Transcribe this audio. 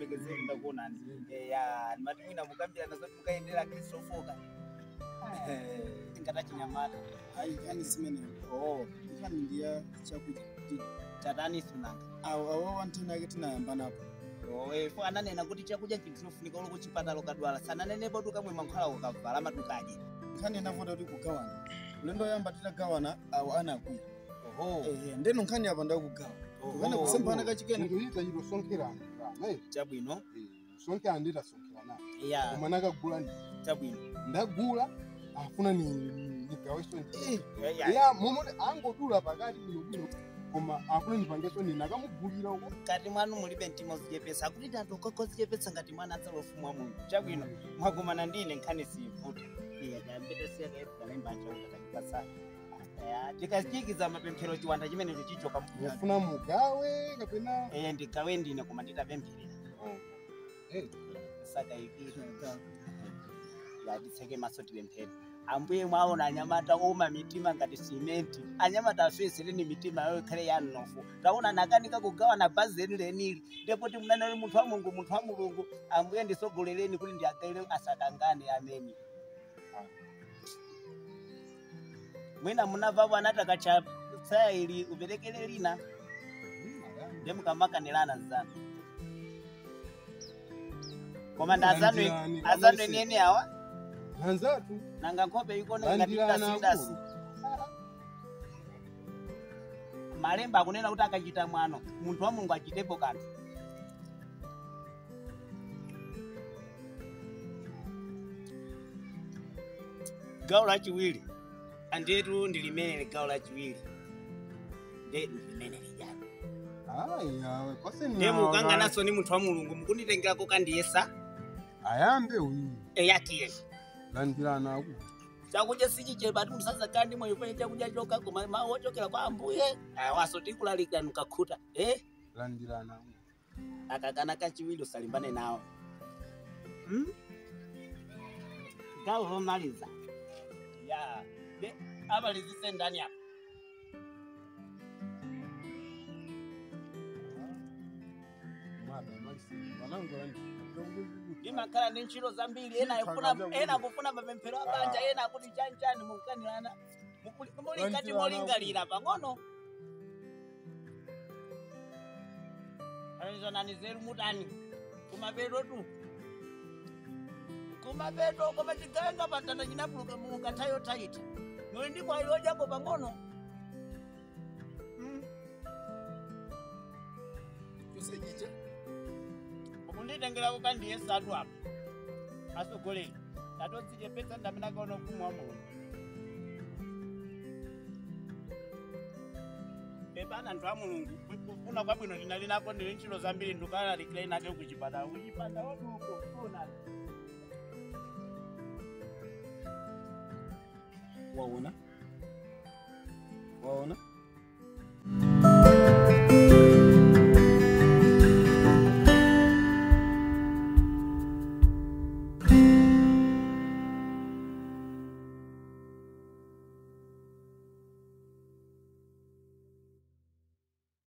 mlekezeri ndakuonani ya mati mwina mukambirana zoti mukaendera kristofoka ngata chinyamata hayi yani zimene oh nkhani ndiya chakuti tatani sunanga awo awo wantena ake tinayamba napo fo ananena kuti chakudya chintinofunika ulo kuchipatala ukadwala sananenepo tukamwe mankhwala ukavala matukadye nkhani inavota kuti kugawana ulendo oyamba titagawana awo anakwiya oho ehe ndeno nkhani apa ndakugawa tukana Oho. kusemphana kachikene ndikuita chito sonkherana naye chabwino sonkherana nditasonkhera ya koma nakagula ndi chabwino ndagula afuna ni ndigaweso ndi Ya, ya. ya momoti angodula pakati bwinobwino koma afuna ndipangeso ni nakamugulira uko kati mwanu mulibe mtima uzichepesa akuti tatu kokozichepesa ngati mwana adzalofumwa mulungu chabwino mwakumana ndine nkhani siyivuta iyakambetasiyakealembachautatakipasa tikachikiza mapemphero chiwanda chimenecho chichoka yafuna mugawe kapena eye ndigawe ndine koma nditapempherera Eh. saka ikira yatitseke maso tipemphere ambuye mwaona anyamata oma mitima ngati simenti anyamata afesereni mitima yayo ikhale yanofu taona nakanika kugawana bhazi leni lenili ndepoti munanali munthu wa mulungu munthu wa mulungu ambuye ndisogolereni kuti ndiagaire asakangane ameni mwina munabvapo anataka cha tsaya ili uperekere lina ndemukamakanirana zanu koma ndazanu Landirani, azanu amaise. enene awa hanzatu nanga nkhope ikone Landirana ngatidasidasi malemba akunena kuti akachita mwano munthu wa mulungu achitepo kanthu gawo lachiwiri andiyetu ndilimenele gawo lachiwiri nde ndilimenele jani aya kwaseni nde mukanganaso ni munthu wa mulungu mukunditengerako kandiyesa ayambe uyi eyatiye landirana aku chakudya sichichepa ati musaza kandi moyo kwenye chakudya choka koma mawu ochokera kwa ambuye awaso tikulalika nukakhuta eh landirana aku akakana kachiwiri usalimbane nawo hmm? gawo lomaliza ya de abalizise ndani apa mada maisi wanangu landi ndimakhala ndi ntchito zambiri ena akufuna ena akufuna mapemphero abanja ena akuti chanchani mukukanirana Mukuli- mulikati molingalira pang'ono alizonani zeru mutani kumapeto tu kumapeto koma chigawenga patanda chinapuluka mulunga tayo taita muli ndi mwayi odyako pang'ono Mm. chosechicha ukunditengerako kandiyesatu apa asogoleri tatodzichepetsa ndaminakaona ufumu wa mulungu pepana anthu a mulungu kufuna kwabwino ndinali nako ndili ntchito zambiri ndikalalikire nake kuchipatala kuchipatala waduko funa waona waona